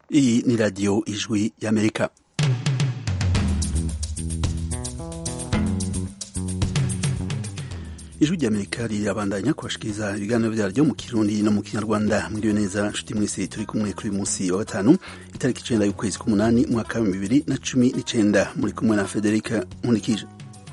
Iyi ni radiyo ijwi y'Amerika. ijwi ry'amerika rirabandanya kubashikiriza ibiganiro vyaryo mu kirundi no mu kinyarwanda mwiriwe neza nshuti mwese turi kumwe kuri uyu musi wa gatanu itariki icenda y'ukwezi k'umunani umwaka wa bibiri na cumi n'icenda muri kumwe na federika nkunikije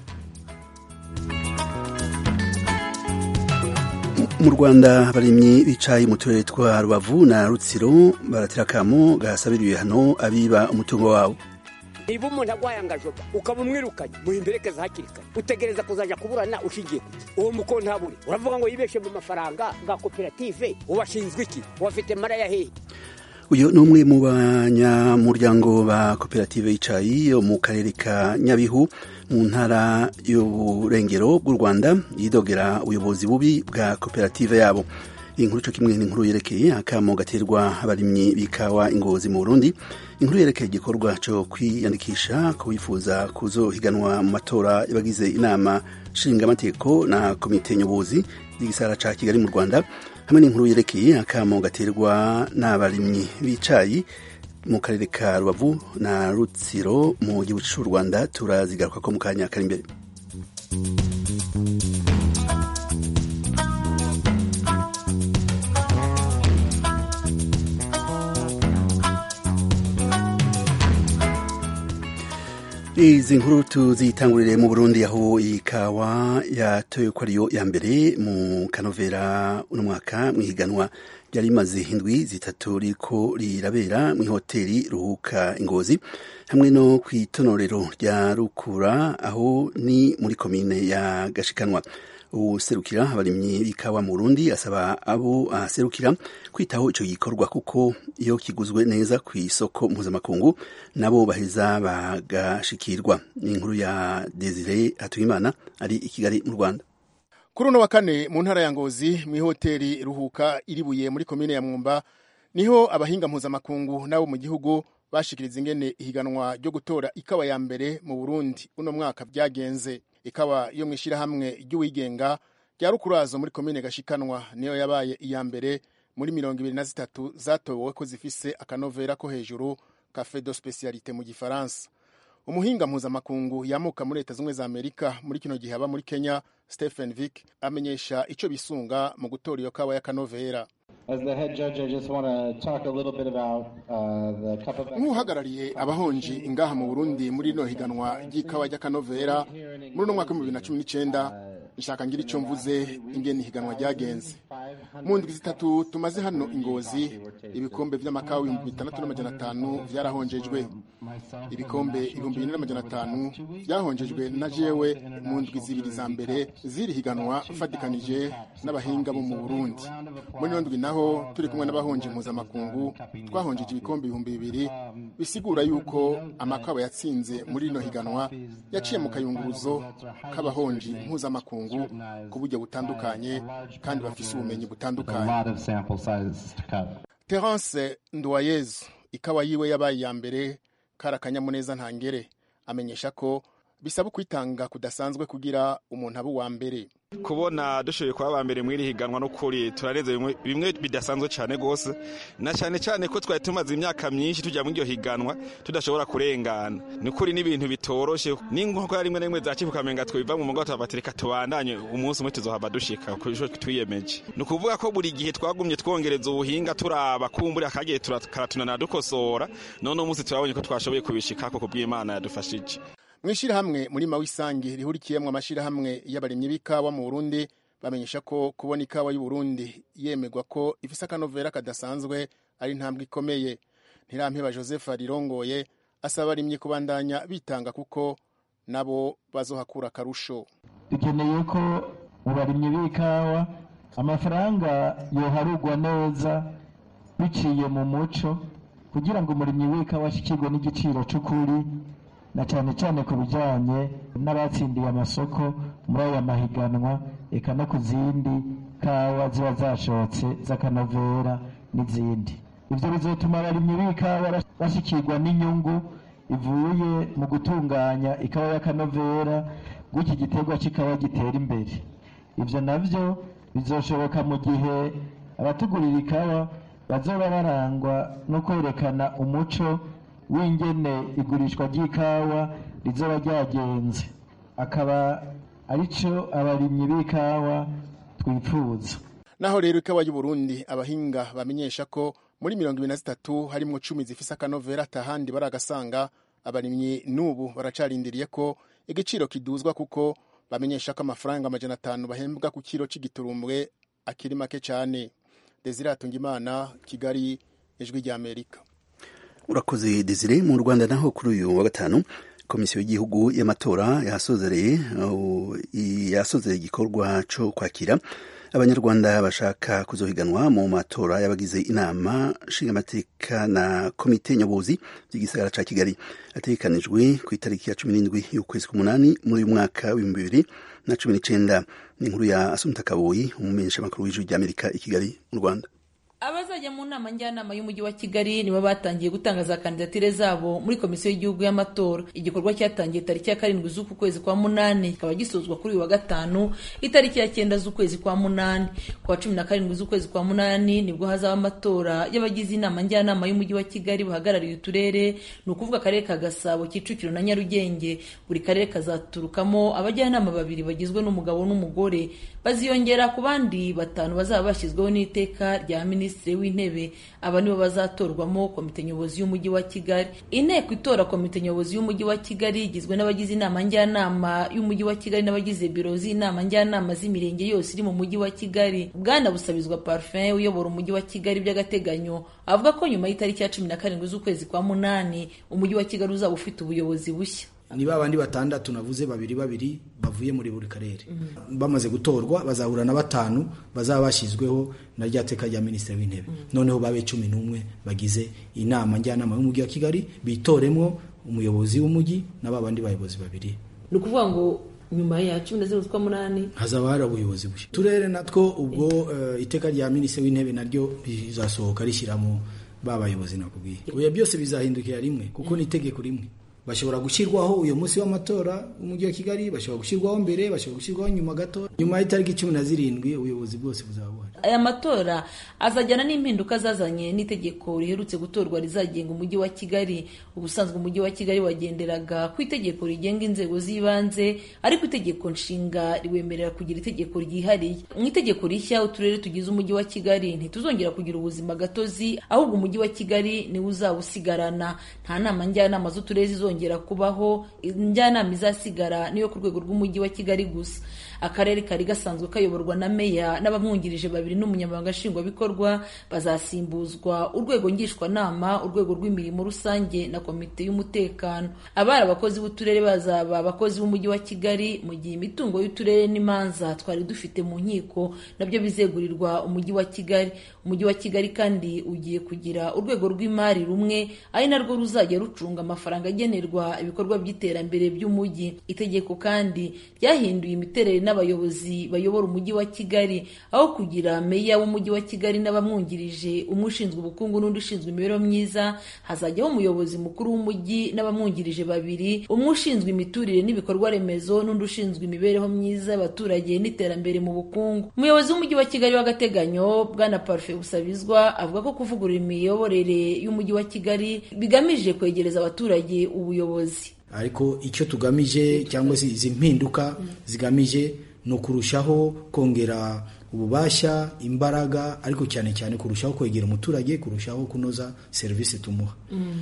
mu rwanda abarimyi bicaye mu turere twa rubavu na rutsiro baratera akamo gasabira ibihano abiba umutungo wabo niba umuntu agwaye angajoba ukaba umwirukanye muhimberekeza hakiri kare utegereza kuzaja kuburana ushingiye kuki uwo mukontabure uravuga ngo yibeshe mu mafaranga bwa koperative ubashinzwe iki ubafite mara ya hehe uyu ni umwe mu banyamuryango ba koperative y'icayi yo mu karere ka nyabihu mu ntara y'uburengero bw'u rwanda yidogera ubuyobozi bubi bwa koperative yabo iyi nkuru cyo kimwe n'inkuru yerekeye akamo gaterwa abarimyi b'ikawa ingozi mu burundi inkuru yerekeye igikorwa cyo kwiyandikisha ku bifuza kuzohiganwa mu matora y'abagize inama nshingamateko na komite nyobozi y'igisara ca kigali mu rwanda hamwe n'inkuru yerekeye akamo gaterwa n'abarimyi b'icayi mu karere ka rubavu na rutsiro mu gihugu cy'u rwanda turazigaruka ko mu kanya kari imbere izi nkuru tuzitangurire mu burundi aho ikawa yatoye ko ariyo ya mbere mu kanovera uno mwaka mw'ihiganwa ryari rimaze indwi zitatu riko rirabera mw'ihoteli ruhuka ingozi hamwe no kw'itonorero rya rukura aho ni muri komine ya gashikanwa userukira abarimyi b'ikawa mu Burundi asaba abo aserukira kwitaho ico gikorwa kuko iyo kiguzwe neza ku isoko mpuzamakungu nabo baheza bagashikirwa ni inkuru ya Desire Hatuyimana ari i Kigali mu Rwanda kuri uno wa kane mu ntara ya Ngozi mu ihoteli Ruhuka iribuye muri komine ya Mwumba niho abahinga mpuzamakungu nabo mu gihugu bashikiriza ingene ihiganwa ryo gutora ikawa ya mbere mu Burundi uno mwaka byagenze ikawa yo mw'ishirahamwe ry'uwigenga rya rukurazo muri komine gashikanwa niyo yabaye iya mbere muri mirongo ibiri na zitatu zatowe ko zifise akanovera ko hejuru cafe de specialité mu gifaransa umuhinga mpuzamakungu yamuka muri leta zimwe za amerika muri kino gihe aba muri kenya stephen vick amenyesha ico bisunga mu gutora iyo kawa y'akanovera nk'uhagarariye abahonji ingaha mu burundi muri rino higanwa ry'ikawa ry'akanovera muri uno mwaka w'ibihumbi bibiri na cumi n'icenda nshaka ngira ico mvuze ingene ihiganwa ryagenze mu ndwi zitatu tumaze hano ingozi ibikombe vy'amakawa ibihumbi bitandatu n'amajana atanu vyarahonjejwe ibikombe ibihumbi bine n'amajana atanu vyahonjejwe na jewe mu ndwi zibiri za mbere ziri higanwa fatikanije n'abahinga bo mu burundi muri ino ndwi naho turi kumwe n'abahonje mpuzamakungu twahonjeje ibikombe ibihumbi bibiri bisigura yuko amakawa yatsinze muri rino higanwa yaciye mu kayunguruzo k'abahonji mpuzamakungu ku buryo butandukanye kandi bafise ubumenyi butandukanye terence nduwayezu ikawa yiwe yabaye iya mbere kari akanyamuneza ntangere amenyesha ko bisaba kwitanga kudasanzwe kugira umuntu abe uwa mbere kubona dushoboye kuba aba mbere mw'iri higanwa n'ukuri turarenze bimwe bidasanzwe cyane rwose na cyane cyane ko twari tumaze imyaka myinshi tujya muri iryo higanwa tudashobora kurengana ni ukuri n'ibintu bitoroshe n'inkoko rimwe na rimwe za ukamenga twiva mu mugongo tubatereka tubandanye umunsi umwe tuzohava dushika ku cyo twiyemeje ni ukuvuga ko buri gihe twagumye twongereza ubuhinga turaba kumbura akagiye karatunana dukosora none umunsi turabonye ko twashoboye kubishikako ku bw'imana yadufashije mw'ishirahamwe muri mawisangi rihurikiyemwo amashirahamwe y'abarimyi b'ikawa mu Burundi bamenyesha ko kubona ikawa y'u Burundi yemegwa ko ifise akanovera kadasanzwe ari intambwe ikomeye ntirampeba Joseph Rirongoye asaba abarimyi kubandanya bitanga kuko nabo bazohakura akarusho dukeneye ko mu barimyi b'ikawa amafaranga yoharugwa neza biciye mu muco kugira ngo umurimyi w'ikawa ashikirwe n'igiciro c'ukuri na cyane cyane ku bijyanye n'abatsindiye amasoko muri aya mahiganwa eka no ku zindi kawa ziba zashotse z'akanovera n'izindi ibyo bizatuma abarimyi b'ikawa bashyikirwa n'inyungu ivuye mu gutunganya ikawa y'akanovera gutyo igiterwa cy'ikawa gitera imbere ibyo nabyo bizoshoboka mu gihe abatugurira ikawa bazoba barangwa no kwerekana umuco w'ingene igurishwa ry'ikawa rizoba ryagenze akaba arico abarimyi b'ikawa twifuza naho rero ikawa y'uburundi abahinga bamenyesha ko muri mirongo ibiri na zitatu harimwo cumi zifise akanovera atahandi baragasanga abarimyi n'ubu baracarindiriye ko igiciro kiduzwa kuko bamenyesha ko amafaranga amajana atanu bahembwa ku kiro c'igiturumbwe akiri make cane desire atungimana kigali ijwi ry'amerika urakoze desire mu rwanda naho kuri uyu wa gatanu komisiyo y'igihugu y'amatora yasozereye yasozereye igikorwa cyo kwakira abanyarwanda bashaka kuzohiganwa mu matora y'abagize inama nshingamateka na komite nyobozi by'igisagara ca kigali ategekanijwe ku itariki ya cumi n'indwi y'ukwezi k'umunani muri uyu mwaka w'ibihumbi bibiri na cumi n'icenda ni inkuru ya asumta kaboyi umumenyeshamakuru w'ijwi ry'amerika i kigali mu rwanda abazajya mu nama njyanama y'umujyi wa kigali nibo batangiye gutanga za kandidatire zabo muri komisiyo y'igihugu y'amatora igikorwa cyatangiye tariki ya karindwi z'uku kwezi kwa munani kikaba gisozwa kuri uyu wa gatanu itariki ya cyenda z'ukwezi kwa munani ku wa cumi na karindwi z'ukwezi kwa munani nibwo hazaba amatora y'abagize inama njyanama y'umujyi wa kigali bahagarariye uturere ni ukuvuga akarere ka gasabo kicukiro na nyarugenge buri karere kazaturukamo abajyanama babiri bagizwe n'umugabo n'umugore baziyongera ku bandi batanu bazaba bashyizweho n'iteka rya minisitiri minisitiri w'intebe aba nibo bazatorwamo komite nyobozi y'umujyi wa kigali inteko itora komite nyobozi y'umujyi wa kigali igizwe n'abagize inama njyanama y'umujyi wa kigali n'abagize biro z'inama njyanama z'imirenge yose iri mu mujyi wa kigali bwana busabizwa parfum uyobora umujyi wa kigali by'agateganyo avuga ko nyuma y'itariki ya cumi na karindwi z'ukwezi kwa munani umujyi wa kigali uzaba ufite ubuyobozi bushya ni ba bandi batandatu navuze babiri babiri bavuye muri buri karere bamaze gutorwa bazahura na batanu bazaba bashyizweho na rya teka rya minisitiri w'intebe noneho babe cumi n'umwe bagize inama njyanama y'umujyi wa kigali bitoremo umuyobozi w'umujyi na ba bandi bayobozi babiri ni ukuvuga ngo nyuma ya cumi na zirindwi z'ukwa munani hazaba hari ubuyobozi bushya turere natwo ubwo iteka rya minisitiri w'intebe naryo rizasohoka rishyiramo ba bayobozi nakubwiye oya byose bizahindukira rimwe kuko ni itegeko rimwe bashobora gushyirwaho uyu munsi w'amatora umujyi wa kigali bashobora gushyirwaho mbere bashobora gushyirwaho nyuma gato nyuma y'itariki cumi na zirindwi ubuyobozi bwose buzaba buhari aya matora azajyana n'impinduka zazanye n'itegeko riherutse gutorwa rizagenga umujyi wa kigali ubusanzwe umujyi wa kigali wagenderaga ku itegeko rigenga inzego z'ibanze ariko itegeko nshinga riwemerera kugira itegeko ryihariye mu itegeko rishya uturere tugize umujyi wa kigali ntituzongera kugira ubuzima gatozi ahubwo umujyi wa kigali niwo uzawusigarana nta nama njyanama z'uturere zizongera kubaho njyanama izasigara niyo ku rwego rw'umujyi wa kigali gusa akarere kari gasanzwe kayoborwa na meya n'abamwungirije babiri n'umunyamabanga nshingwabikorwa bazasimbuzwa urwego ngishwanama urwego rw'imirimo rusange na komite y'umutekano abari abakozi b'uturere bazaba abakozi b'umujyi wa kigali mu gihe imitungo y'uturere n'imanza twari dufite mu nkiko nabyo bizegurirwa umujyi wa kigali umujyi wa kigali kandi ugiye kugira urwego rw'imari rumwe ari narwo ruzajya rucunga amafaranga agenerwa ibikorwa by'iterambere by'umujyi itegeko kandi ryahinduye imiterere n'abayobozi bayobora umujyi wa kigali aho kugira meya w'umujyi wa kigali n'abamwungirije umwe ushinzwe ubukungu n'undi ushinzwe imibereho myiza hazajyaho umuyobozi mukuru w'umujyi n'abamwungirije babiri umwe ushinzwe imiturire n'ibikorwa remezo n'undi ushinzwe imibereho myiza y'abaturage n'iterambere mu bukungu umuyobozi w'umujyi wa kigali w'agateganyo bwana parufe busabizwa avuga ko kuvugurura imiyoborere y'umujyi wa kigali bigamije kwegereza abaturage ubuyobozi ariko icyo tugamije cyangwa se izi mpinduka zigamije ni ukurushaho kongera ububasha imbaraga ariko cyane cyane kurushaho kwegera umuturage kurushaho kunoza serivisi tumuha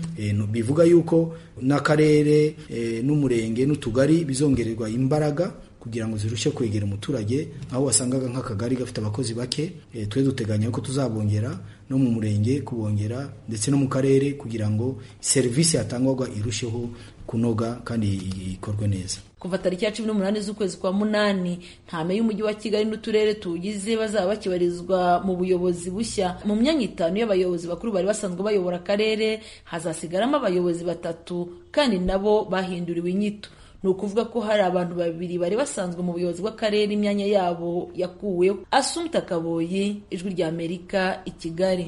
bivuga yuko n'akarere n'umurenge n'utugari bizongererwa imbaraga kugira ngo zirushe kwegera umuturage aho wasangaga nk'akagari gafite abakozi bake twe duteganya ko tuzabongera no mu murenge kubongera ndetse no mu karere kugira ngo serivisi yatangwaga irusheho kunoga kandi ikorwe neza kuva tariki ya cumi n'umunani z'ukwezi kwa munani ntame y'umujyi wa kigali n'uturere tuwugize bazaba bakibarizwa mu buyobozi bushya mu myanya itanu y'abayobozi bakuru bari basanzwe bayobora akarere hazasigaramo abayobozi batatu kandi nabo bahinduriwe inyito ni ukuvuga ko hari abantu babiri bari basanzwe mu buyobozi bw'akarere imyanya yabo yakuweho asumta kaboyi ijwi rya amerika i kigali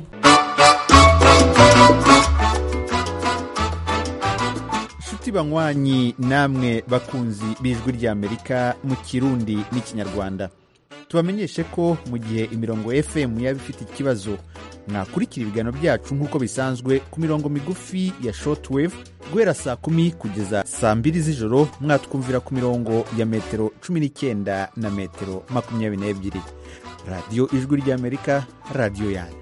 inshuti banywanyi namwe bakunzi b'ijwi ry'amerika mu kirundi n'ikinyarwanda tubamenyeshe ko mu gihe imirongo fm yaba ifite ikibazo mwakurikira ibiganiro byacu nk'uko bisanzwe ku mirongo migufi ya shortwave guhera saa kumi kugeza saa mbiri z'ijoro mwatwumvira ku mirongo ya metero cumi n'icyenda na metero makumyabiri n'ebyiri radiyo ijwi ry'amerika radiyo yanyu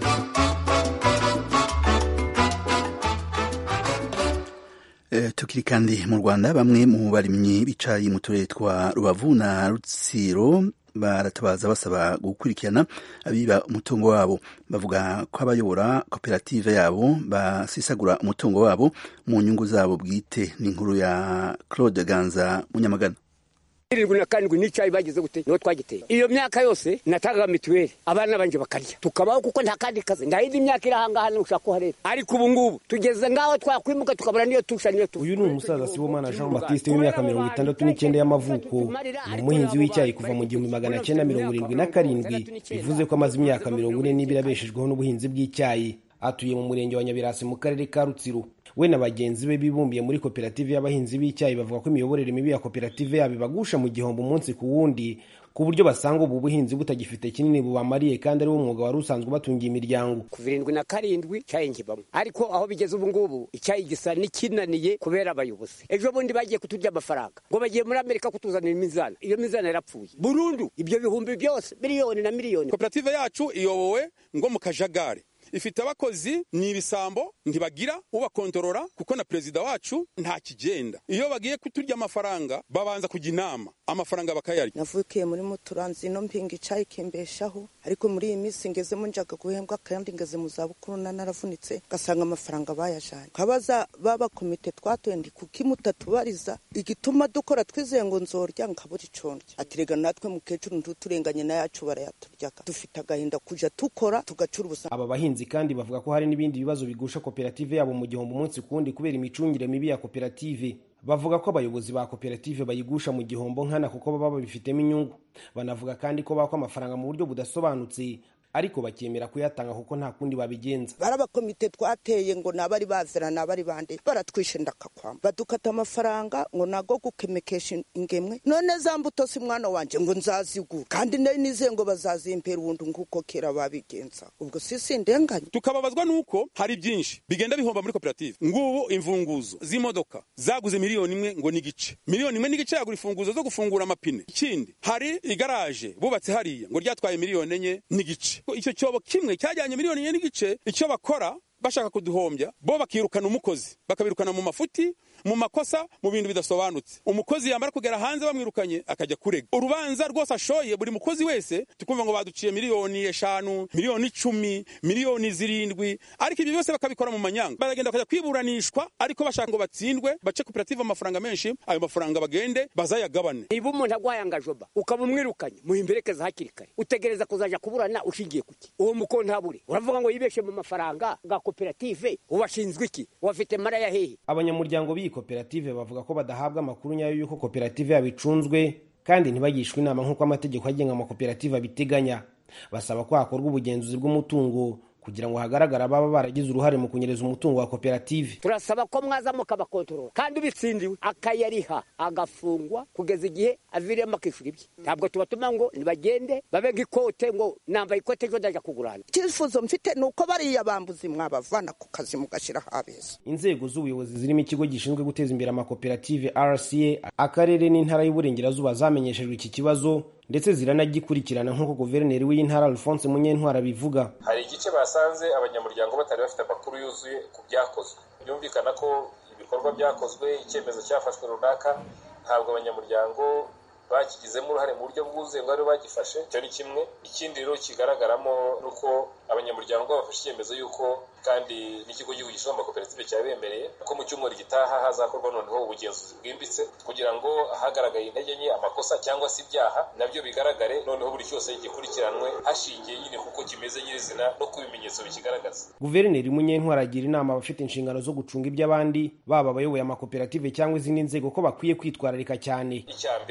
tukiri kandi mu rwanda bamwe mu barimyi bicaye mu turere twa rubavu na rutsiro baratabaza basaba gukurikirana abiba umutungo wabo bavuga ko abayobora koperative yabo basisagura umutungo wabo mu nyungu zabo bwite n'inkuru ya claude ganza munyamagana irindwi na karindwi n'icyayi bagize gute niho twagiteye iyo myaka yose natangaga mituweli abana banje bakarya tukabaho kuko nta kandi kazi nta yindi myaka iri ahangaha nushaka kuhareba ariko ubu ngubu tugeze ngaho twakwimuka tukabura niyo tusha niyo tusha uyu ni umusaza sibomana jean baptiste w'imyaka mirongo itandatu n'icyenda y'amavuko ni umuhinzi w'icyayi kuva mu gihumbi magana cyenda mirongo irindwi na karindwi bivuze ko amaze imyaka mirongo ine n'ibiri abeshejweho n'ubuhinzi bw'icyayi atuye mu murenge wa nyabirasi mu karere ka rutsiro we na bagenzi be bibumbiye muri koperative y'abahinzi b'icyayi bavuga ko imiyoborere mibi ya koperative yabo ibagusha mu gihombo umunsi ku wundi ku buryo basanga ubu buhinzi butagifite kinini bubamariye kandi ari wo mwuga wari usanzwe ubatungiye imiryango kuva irindwi na karindwi icyayi nkibamo ariko aho bigeze ubu ngubu icyayi gisa n'ikinaniye kubera abayobozi ejo bundi bagiye kuturya amafaranga ngo bagiye muri amerika kutuzanira imizana iyo mizana yarapfuye burundu ibyo bihumbi byose miliyoni na miliyoni koperative yacu iyobowe ngo mu kajagari ifite abakozi ni ibisambo ntibagira ubakontorora kuko na perezida wacu nta kigenda iyo bagiye kuturya amafaranga babanza kujya inama amafaranga bakayarya navukiye muri muturanzi no mpinga icyayi kimbeshaho ariko muri iyi minsi ngezemo njaga guhembwa kandi ngeze mu zabukuru na naravunitse ngasanga amafaranga bayajanye kabaza baba komite twatoye ndi kuki mutatubariza igituma dukora twizeye ngo nzorya nkabura ico ndya atirega natwe mukecuru ntuturenganye nayacu barayaturyaga dufite agahinda kuja tukora tugacura ubusa aba bahinzi kandi bavuga ko hari n'ibindi bibazo bigusha koperative yabo mu gihombo umunsi ku wundi kubera imicungire mibi ya koperative bavuga ko abayobozi ba koperative bayigusha mu gihombo nkana kuko baba babifitemo inyungu banavuga kandi ko bakwa amafaranga mu buryo budasobanutse ariko bakemera kuyatanga kuko nta kundi babigenza barabakomite twateye ngo nabari bazira nabari bande baratwishe ndakakwamba badukata amafaranga ngo nago gukemekesha ingemwe none za mbuto si mwana wanje ngo nzazigura kandi nari nizeye ngo bazazimpera ubundi nk'uko kera babigenza ubwo sisi ndenganye tukababazwa nuko hari byinshi bigenda bihomba muri koperative ngubu imfunguzo z'imodoka zaguze miliyoni imwe ngo n'igice miliyoni imwe n'igice yagura imfunguzo zo gufungura amapine ikindi hari igaraje bubatse hariya ngo ryatwaye miliyoni enye n'igice icyo cyobo kimwe cyajyanye miliyoni enye n'igice icyo bakora bashaka kuduhombya bo bakirukana umukozi bakabirukana mu mafuti mu makosa mu bintu bidasobanutse umukozi yamara kugera hanze bamwirukanye akajya kurega urubanza rwose ashoye buri mukozi wese tukumva ngo baduciye miliyoni eshanu miliyoni icumi miliyoni zirindwi ariko ibyo byose bakabikora mu manyanga baragenda bakajya kwiburanishwa ariko bashaka ngo batsindwe bace koperative amafaranga menshi ayo mafaranga bagende bazayagabane niba umuntu agwaye angajoba ukaba umwirukanye muhimberekeza hakiri kare utegereza kuzaja kuburana ushingiye kuki uwo mukontabure uravuga ngo yibeshe mu mafaranga ga koperative ubashinzwe iki ubafite mara ya hehe abanyamuryango b'iyi koperative bavuga ko badahabwa amakuru nyayo y'uko koperative yabo icunzwe kandi ntibagishwe inama nk'uko amategeko agenga amakoperative abiteganya basaba ko hakorwa ubugenzuzi bw'umutungo kugira ngo hagaragare ababa baragize uruhare mu kunyereza umutungo wa koperative turasaba ko mwaza mukabakontorora kandi ubitsindiwe akayariha agafungwa kugeza igihe aviriyemo akishyura ibye ntabwo tubatuma ngo nibagende babe nk'ikote ngo nambaye ikote ejo ndaja kugurana icyifuzo mfite ni uko bariya bambuzi mwabavana ku kazi mugashyiraho abeza inzego z'ubuyobozi zirimo ikigo gishinzwe guteza imbere amakoperative rca akarere n'intara y'uburengerazuba zamenyeshejwe iki kibazo ndetse ziranagikurikirana nk'uko guverineri w'iyi ntara alphonse munyentwara abivuga hari igice basanze abanyamuryango batari bafite amakuru yuzuye ku byakozwe byumvikana ko ibikorwa byakozwe icyemezo cyafashwe runaka ntabwo abanyamuryango bakigizemo uruhare mu buryo bwuzuye ngo aribo bagifashe icyo ni kimwe ikindi rero kigaragaramo ni uko abanyamuryango bafashe icyemezo y'uko kandi n'ikigo cy'igihugu gishinzwe amakoperative cyabemereye ko mu cyumweru gitaha hazakorwa noneho ubugenzuzi bwimbitse kugira ngo ahagaragaye intege nke amakosa cyangwa se ibyaha nabyo bigaragare noneho buri cyose gikurikiranwe hashingiye nyine kuko kimeze nyirizina no ku bimenyetso bikigaragaza guverineri munyentwara agira inama abafite inshingano zo gucunga iby'abandi baba abayoboye amakoperative cyangwa izindi nzego ko bakwiye kwitwararika cyane icya mbere kureba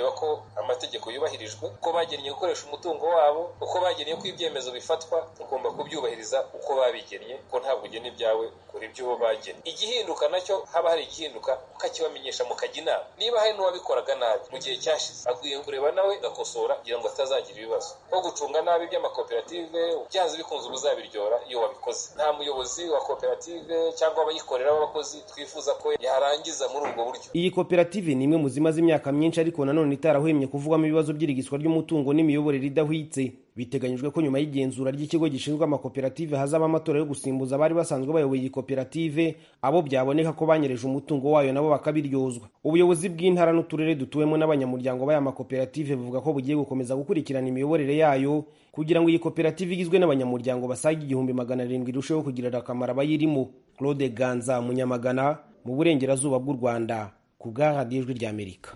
kureba ko amategeko yubahirijwe uko bagennye gukoresha umutungo wabo uko bagennye ko ibyemezo bifatwa ugomba kubyubahiriza uko babigennye ko ntabwo ugena ibyawe ukora ibyo bagennye igihinduka nacyo haba hari igihinduka ukakibamenyesha mukajya inama niba hari n'uwabikoraga nabi mu gihe cyashize akwiye kureba nawe agakosora kugira ngo atazagira ibibazo nko gucunga nabi iby'amakoperative byanze bikunze ubuzabiryora iyo wabikoze nta muyobozi wa koperative cyangwa abayikorera b'abakozi twifuza ko yarangiza muri ubwo buryo iyi koperative ni imwe mu zimaze imyaka myinshi ariko nanone itarahwemye kuvugwamo ibibazo by'irigiswa ry'umutungo n'imiyoborere idahwitse biteganyijwe ko nyuma y'igenzura ry'ikigo gishinzwe amakoperative hazaba amatora yo gusimbuza abari basanzwe bayoboye iyi koperative abo byaboneka ko banyereje umutungo wayo nabo bakabiryozwa ubuyobozi bw'intara n'uturere dutuwemo n'abanyamuryango b'aya makoperative buvuga ko bugiye gukomeza gukurikirana imiyoborere yayo kugira ngo iyi koperative igizwe n'abanyamuryango basaga igihumbi magana arindwi irusheho kugirira akamaro abayirimo claude ganza munyamagana mu burengerazuba bw'u rwanda ku bwa radiyo ijwi ry'amerika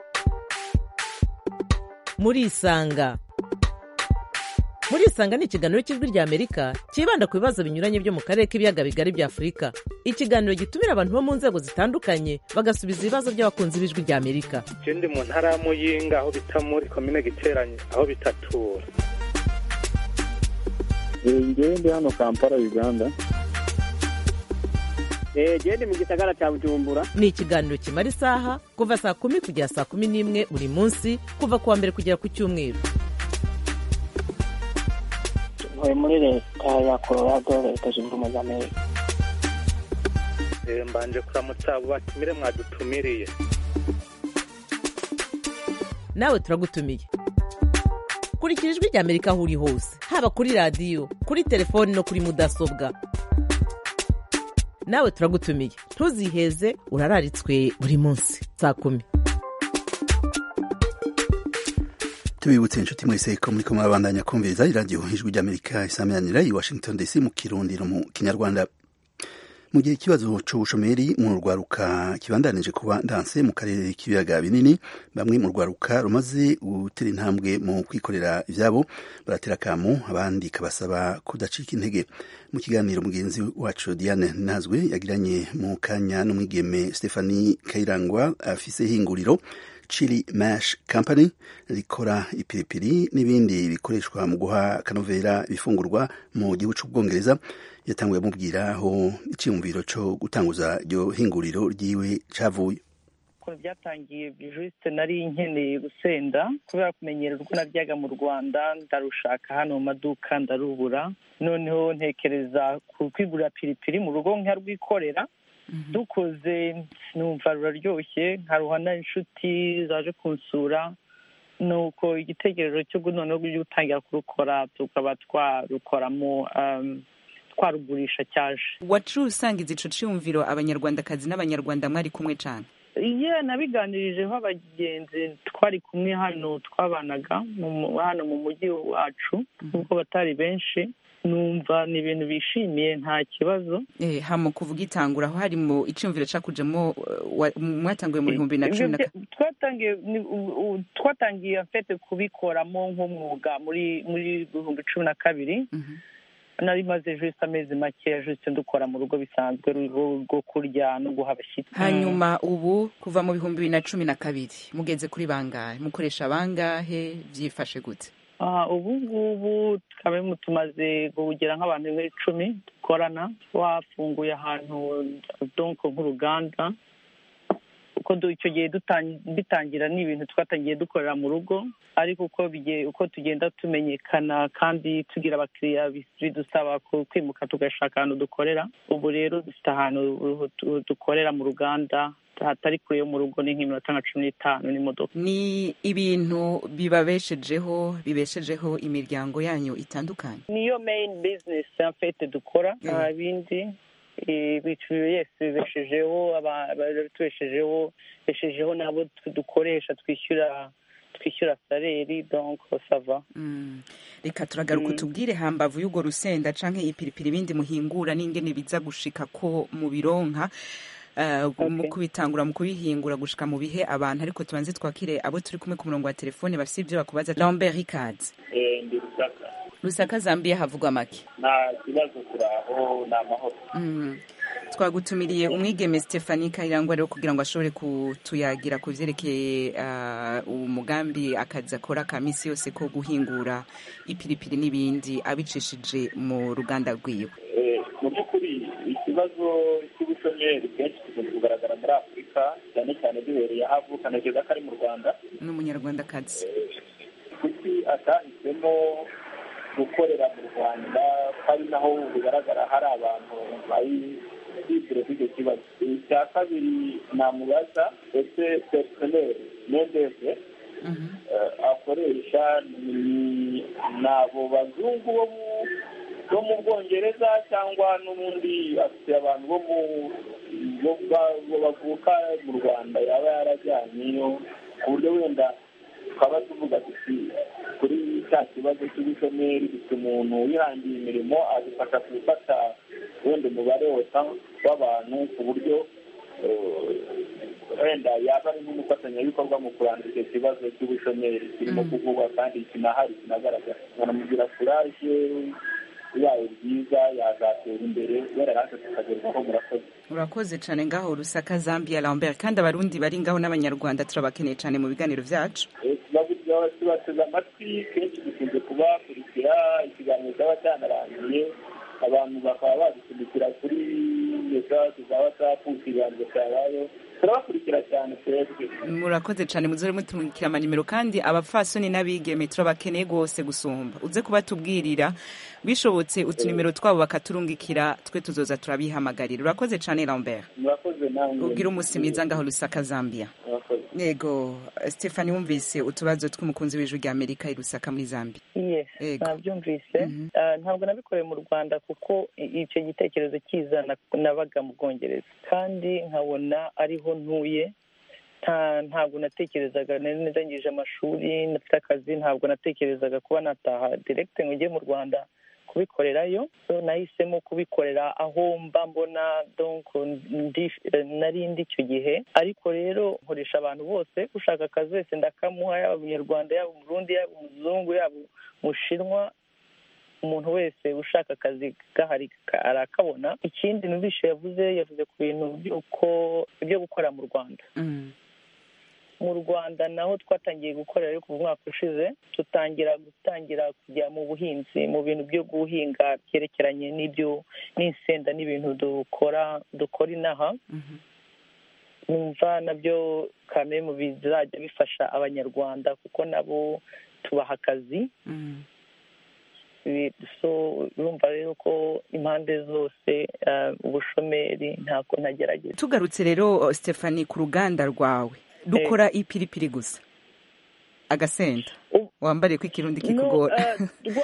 murisanga murisanga ni ikiganiro cy'ijwi ry'amerika cyibanda ku bibazo binyuranye byo mu karere k'ibiyaga bigari bya afurika ikiganiro gitumira abantu bo mu nzego zitandukanye bagasubiza ibibazo by'abakunzi b'ijwi ry'amerika je ndi mu ntara ya muyinga aho bita muri komine giteranye aho bitatura ngewe ndi hano kampala uganda genda mu gisagara cya bujumbura ni ikiganiro kimara isaha kuva saa kumi kugera saa kumi n'imwe buri munsi kuva ku wa mbere kugera ku cyumweru ntuye muri leta ya colorado leta zunze ubumwe za amerika mbanje kuramutsa abo batumire mwadutumiriye nawe turagutumiye kurikira ijwi ry'amerika aho uri hose haba kuri radiyo kuri telefoni no kuri mudasobwa nawe turagutumiye ntuziheze urararitswe buri munsi saa kumi tubibutse inshuti mwese ko muri kumwe abandanya kumviriza iradiyo ijwi ry'amerika isameranira i washington dc mu kirundi no mu kinyarwanda mu gihe ikibazo c'ubushomeri mu rwaruka kibandanije kuba ndanse mu karere k'ibiyaga binini bamwe mu rwaruka rumaze gutera intambwe mu kwikorera ivyabo baratera akamu abandi kabasaba kudacika intege mu kiganiro mugenzi wacu diane nazwe yagiranye mu kanya n'umwigeme stephanie kayirangwa afise ihinguriro chili mash company rikora ipiripiri n'ibindi bikoreshwa mu guha akanovera ibifungurwa mu gihugu c'ubwongereza yatanguye amubwira aho icyiyumviro cyo gutanguza iryo hinguriro ryiwe cavuye ukuntu byatangiye juste nari nkeneye gusenda kubera kumenyera urwo naryaga mu rwanda ndarushaka hano mu maduka ndarubura noneho ntekereza ku kwigurira piripiri mu rugo nkarwikorera dukoze numva ruraryoshye nkaruhana inshuti zaje kunsura nuko igitekerezo cyo noneho gutangira kurukora tukaba twarukoramo twarugurisha cyaje wacu usangiza ico ciyumviro abanyarwandakazi n'abanyarwanda mwari kumwe cane iye nabiganirijeho abagenzi twari kumwe hano twabanaga hano mu mujyi wacu nubwo batari benshi numva ni ibintu bishimiye nta kibazo eh hamo kuvuga itangura aho hari mu icumviro cakujemo mwatanguye mu bihumbi na cumi na twatangiye twatangiye mfete kubikoramo nk'umwuga muri muri bihumbi cumi na kabiri nari maze juste amezi make juste dukora mu rugo bisanzwe rwo kurya no guha abashyitsi hanyuma ubu kuva mu bihumbi bibiri na cumi na kabiri mugeze kuri bangahe mukoresha bangahe byifashe gute ubu ngubu tukaba tumaze kugera nk'abantu nk'icumi dukorana wafunguye ahantu donko nk'uruganda uko icyo gihe bitangira ni ibintu twatangiye dukorera mu rugo ariko uko uko tugenda tumenyekana kandi tugira abakiriya bidusaba kwimuka tugashaka ahantu dukorera ubu rero dufite ahantu dukorera mu ruganda hatari kure yo mu rugo ni nk'iminota nka cumi n'itanu n'imodoka ni ibintu bibabeshejeho bibeshejeho imiryango yanyu itandukanye niyo main business mfete dukora nta bindi yesi bibeshejeho tubeshejeho beshejeho n'abo dukoresha twishyura twishyura saleri donc sava reka turagaruka utubwire hambavu y'urwo rusenda canke ipiripiri ibindi muhingura n'ingene biza gushika ko mu bironka mu kubitangura mu kubihingura gushika mu bihe abantu ariko tubanze twakire abo turi kumwe ku murongo wa telefone bafite ibyo bakubaza lambert ricard ndi rusaka rusaka zambia havugwa make nta kibazo turaho ni amahoro twagutumiriye umwigeme Stephanie Kayirangwa rero kugira ngo ashobore kutuyagira ku vyerekeye uh, umugambi akazi akora ka misi yose ko guhingura ipiripiri n'ibindi abicishije mu ruganda rwiwe mu by'ukuri ikibazo cy'ubushomeri kenshi kikunze kugaragara muri afurika cyane cyane duhereye aho avuka ntekereza ko ari mu rwanda n'umunyarwandakazi kuki atahisemo gukorera mu rwanda ko ari naho bigaragara hari abantu bari bibwira kuri icyo kibazo icya kabiri namubaza ese personel mendeze akoresha ni abo bazungu bo mu bo mu bwongereza cyangwa n'ubundi afite abantu bo mu bavuka mu rwanda yaba yarajyanyeyo ku buryo wenda twaba tuvuga tuti kuri cya kibazo cy'ubushomeri dufite umuntu wihangiye imirimo adufasha gufata wenda umubare wose w'abantu ku buryo wenda yaba ari nk'umufatanyabikorwa mu kurandura icyo kibazo cy'ubushomeri kirimo kuvugwa kandi kinahari kinagaragara nkanamugira kuraje bibaye byiza yazatera imbere wera natwe tukagerwaho murakoze urakoze cyane ngaho rusaka zambia lambert kandi abarundi bari ngaho n'abanyarwanda turabakeneye cyane mu biganiro byacu tubateze amatwi kenshi dukunze kubakurikira ikiganiro cyaba cyanarangiye abantu bakaba badusunikira kuri mesaje za watsapu ikiganiro cyabayeho turabakurikira cyane twebwe murakoze cyane muzore mutumikira amanimero kandi abapfasoni n'abigeme turabakeneye rwose gusumba uze kubatubwirira bishobotse utunimero twabo bakaturungikira twe tuzoza turabihamagarira urakoze cyane lambert murakoze nawe ubwira umunsi mwiza ngaho rusaka zambia yego stephanie wumvise utubazo tw'umukunzi w'ijwi rya amerika i rusaka muri zambia yes nabyumvise ntabwo nabikoreye mu rwanda kuko icyo gitekerezo kiza nabaga mu bwongereza kandi nkabona ariho ntuye ntabwo natekerezaga nari ndangije amashuri nafite akazi ntabwo natekerezaga kuba nataha direkite ngo njye mu rwanda kubikorerayo nahisemo kubikorera aho mba mbona nari ndi icyo gihe ariko rero nkoresha abantu bose ushaka akazi wese ndakamuha yaba umunyarwanda yaba umurundi yaba umuzungu yaba umushinwa umuntu wese ushaka akazi gahari arakabona ikindi numvishe yavuze yavuze ku bintu byo gukora mu rwanda mu rwanda naho twatangiye gukorera ariko mu mwaka ushize dutangira gutangira kujya mu buhinzi mu bintu byo guhinga byerekeranye n'ibyo n'insenda n'ibintu dukora dukora inaha numva nabyo kamwe mu bizajya bifasha abanyarwanda kuko nabo tubaha akazi urumva rero ko impande zose ubushomeri ntako ntagerageza tugarutse rero stephanie ku ruganda rwawe dukora ipiripiri gusa agasenda wambariye ko ikirundi kikugora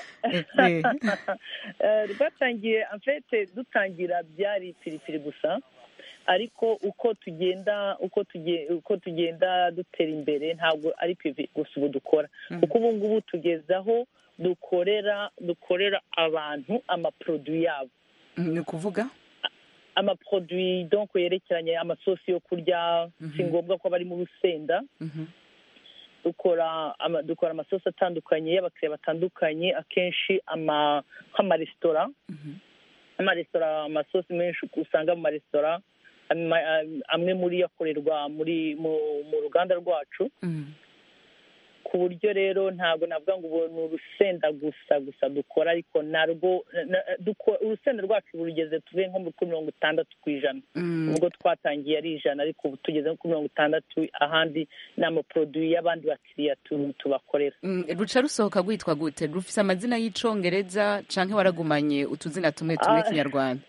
rwatangiye amfete dutangira byari ipiripiri gusa ariko uko tugenda uko uko tugenda dutera imbere ntabwo ari pivi gusa ubu dukora kuko ubu ngubu tugeze aho dukorera dukorera abantu amaporoduwi yabo ni ukuvuga amaporoduwi donko yerekeranye amasosi yo kurya si ngombwa ko bari mu rusenda dukora dukora amasosi atandukanye y'abakiriya batandukanye akenshi nk'amaresitora amaresitora amasosi menshi usanga mu maresitora amwe muri yo akorerwa muri mu ruganda rwacu ku buryo rero ntabwo navuga ngo ubu ni urusenda gusa gusa dukora ariko narwo urusenda rwacu rugeze tuve nko kuri mirongo itandatu ku ijana ubwo twatangiye ari ijana ariko ubu tugeze kuri mirongo itandatu ahandi ni amaporoduwi y'abandi bakiriya tubakorera ruca rusohoka rwitwa gute rufite amazina y'icongereza cyangwa waragumanye utuzina tumwe tumwe kinyarwanda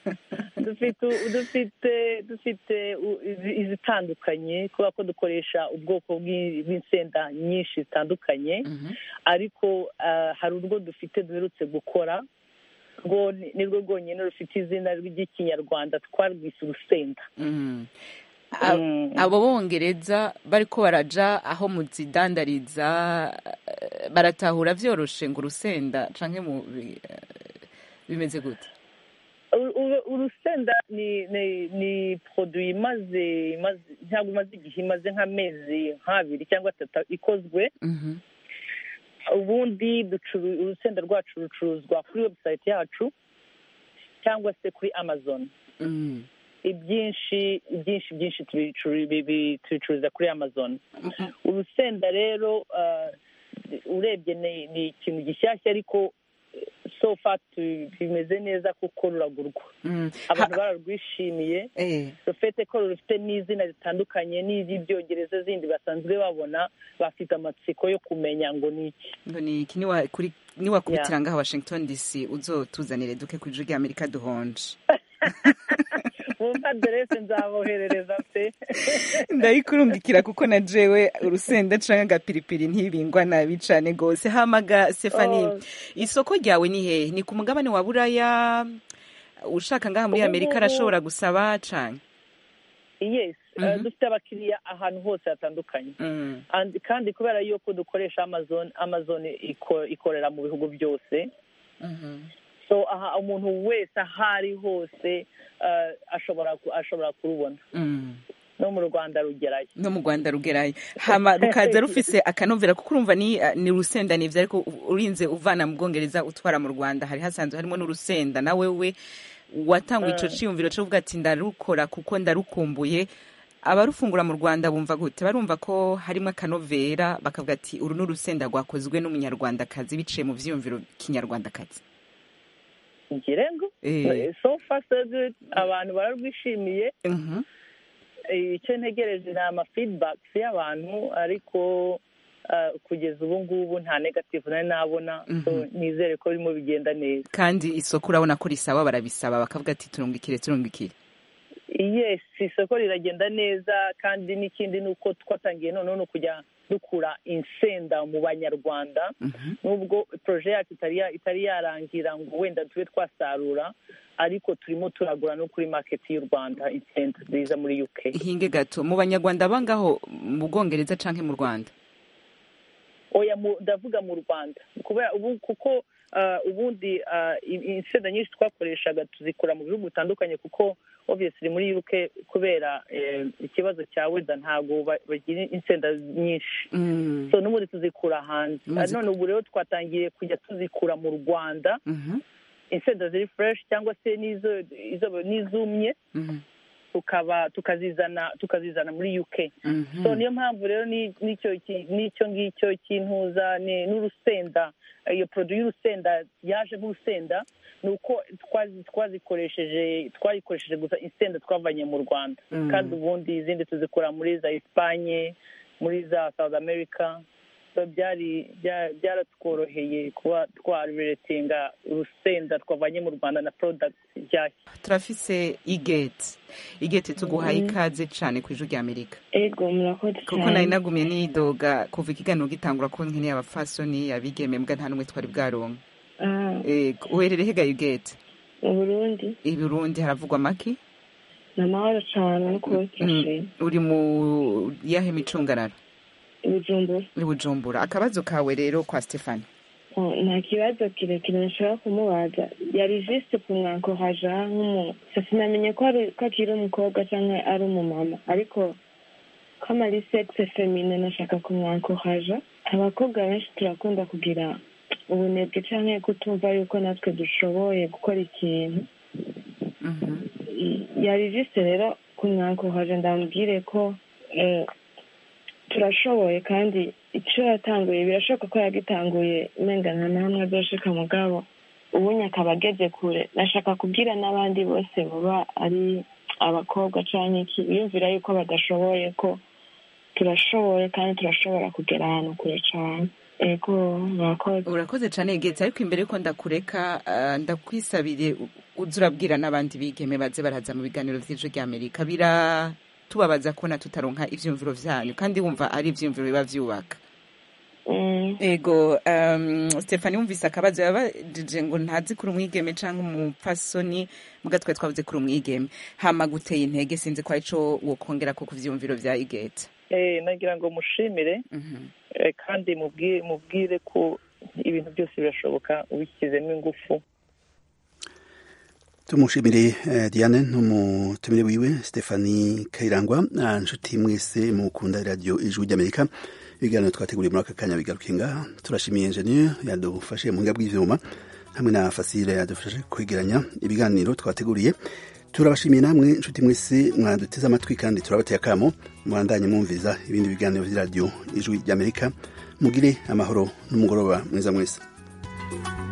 dufite dufite izitandukanye kubera ko dukoresha ubwoko bw'insenda nyinshi zitandukanye ariko hari urwo dufite duherutse gukora rwo ni rwo rwonyine rufite izina ry'ikinyarwanda twarwise urusenda abo bongereza bari ko baraja aho muzidandariza baratahura byoroshe ngo urusenda cyangwa bimeze gute urusenda ni ni ni poroduwi imaze ntabwo imaze igihe imaze nk'amezi nk'abiri cyangwa atatu ikozwe ubundi urusenda rwacu rucuruzwa kuri webusayiti yacu cyangwa se kuri amazon ibyinshi byinshi byinshi tubicu- bibi- tubicururiza kuri amazon urusenda rero ah, urebye ni ni ikintu gishyashya ariko eh, so far tu- bimeze neza kuko ruragurwa abantu bararwishimiye rufite ko rufite n'izina ritandukanye n'iry'ibyongereza zindi basanzwe babona bafite amatsiko yo kumenya ngo ni iki ngo ni iki niwa- kuri- niwakubitira Yeah. ngaha washington dc uzotuzanire duke ku ijwi rya amerika duhonje wumva aderese nzaboherereza pe ndayikurungikira kuko na jewe urusenda canke agapiripiri ntibingwa nabi cane gose hamaga stefani Oh. isoko ryawe ni hehe ni ku mugabane wa buraya ushaka ngaha muri Ubu amerika ngubu- arashobora gusaba cane yes Mhm. eh, dufite abakiriya ahantu hose hatandukanye And- kandi kubera yuko dukoresha amazon amazon iko- ikorera mu bihugu byose so aha umuntu wese aho ari hose eh, ashobora ku- ashobora kurubona Mm. no mu rwanda rugerayo no mu rwanda rugerayo hama rukaza rufise akanovera kuko urumva ni uh, ni urusenda nivyo ariko u- urinze uvana mu bwongereza utwara mu rwanda hari hasanzwe harimo n'urusenda na wewe watanga ico Mm. ciyumviro co kuvuga ati ndarukora kuko ndarukumbuye abarufungura mu rwanda bumva gute barumva ko harimo akanovera bakavuga ati uru ni urusenda rwakozwe n'umunyarwandakazi biciye mu vyiyumviro kinyarwandakazi ngire ngo Eh. so far so good abantu bararwishimiye Mhm. Eh, icyo ntegereje ni ama feedbacks y'abantu ariko ah, kugeza ubu ngubu nta negative nari nabona so Mhm. nizere ko birimo bigenda neza kandi isoko urabona ko risaba barabisaba bakavuga ati turungikire turungikire yes isoko riragenda neza kandi n'ikindi ni uko twatangiye noneho no kujya dukura insenda mu banyarwanda nubwo poroje yacu itari ya- itari yarangira ngo wenda tube twasarura ariko turimo turagura no kuri maketi y'u rwanda insenda ziza muri uk hinge gato mu banyarwanda bangaho mu bwongereza canke mu rwanda oya mu- ndavuga mu rwanda kubera ubu kuko ah, ubundi ah, i- insenda nyinshi twakoreshaga tuzikura mu bihugu bitandukanye kuko obviously muri uk kubera eh, ikibazo cya weda ntabwo ba- bagira insenda nyinshi so n'ubundi tuzikura hanze Muzi- none ubu rero twatangiye kujya tuzikura mu rwanda insenda ziri fresh cyangwa se n'izo izo- n'izumye tukaba tukazizana tukazizana muri uk so niyo mpamvu rero ni- n'icyo ki- n'icyo ngicyo cy'intuza ni- n'urusenda iyo produit y'urusenda yaje nk'urusenda ni uko twazi- twazikoresheje twayikoresheje gusa insenda twavanye mu rwanda Mm. kandi ubundi izindi tuzikora muri za esipanye muri za south america so byari bya- byaratworoheye kuba twaretinga urusenda twavanye mu rwanda na product nshyashya turafise igeti igeti tuguhaye Mhm. ikaze cane ku ijwi rya amerika ego murakoze kuko cyane nari nagumiye nidoga kuva ikiganiro gitangura ko nkeneye abafasoni abigeme mbwa nta n'umwe twari bwaronka Ah, Ego, uherereye hega igeti mu burundi i burundi haravugwa amaki ni amahoro cyane no kuba turashima uri mu yahe micungararo ibijumbura i bujumbura akabazo kawe rero kwa stefani Oh, nta kibazo kirekire nshobora kumubaza yari jisite kumwankoraja nk'umu sinamenye ko ari ko akiri umukobwa cyangwa ari umumama ariko ko amari sexe femine nashaka kumwankoraja abakobwa benshi turakunda kugira ubunebwe cyangwa kutumva yuko natwe dushoboye gukora ikintu yari jisite rero kumwankoraja ndamubwire ko eh, turashoboye kandi icyo yatanguye birashoboka ko yagitanguye umenga nta na hamwe azoshika mugabo ubunya akaba ageze kure nashaka kubwira n'abandi bose baba ari abakobwa canke iki biyumvira yuko badashoboye ko turashoboye kandi turashobora kugera ahantu kure cane ego murakoze urakoze cane igeti ariko imbere yuko ndakureka ah, ndakwisabire u- uze urabwira n'abandi bigeme baze baraza mu biganiro vy'ijwi rya amerika biratubabaza kubona tutaronka ivyumviro vyanyu kandi wumva ari ivyumviro biba vyubaka ego um, stefani wumvise akabazo yabajije ngo ntazi kuri umwigeme canke umupfasoni muga twari twavuze kuri umwigeme hama guteye intege sinzi ko arico wokongera ko ku vyumviro vya igeti Eh, nagira ngo mushimire eh, kandi mubwire mubwire ko ibintu byose birashoboka ubishyizemo ingufu tumushimire eh, diane n'umutumire wiwe stefani kayirangwa ah, nshuti mwese mukunda radiyo ijwi ry'amerika ibiganiro twateguriye muri aka kanya bigaruke ngaha turashimiye enjeniyeri yadufashe mu buhinga bw'ivyuma hamwe na fasile yadufashe kwegeranya ibiganiro twateguriye turabashimiye namwe inshuti mwese mwaduteze amatwi kandi turabateye akamo mwandanye mwumviza ibindi biganiro by'iradiyo ijwi ry'amerika mugire amahoro n'umugoroba mwiza mwese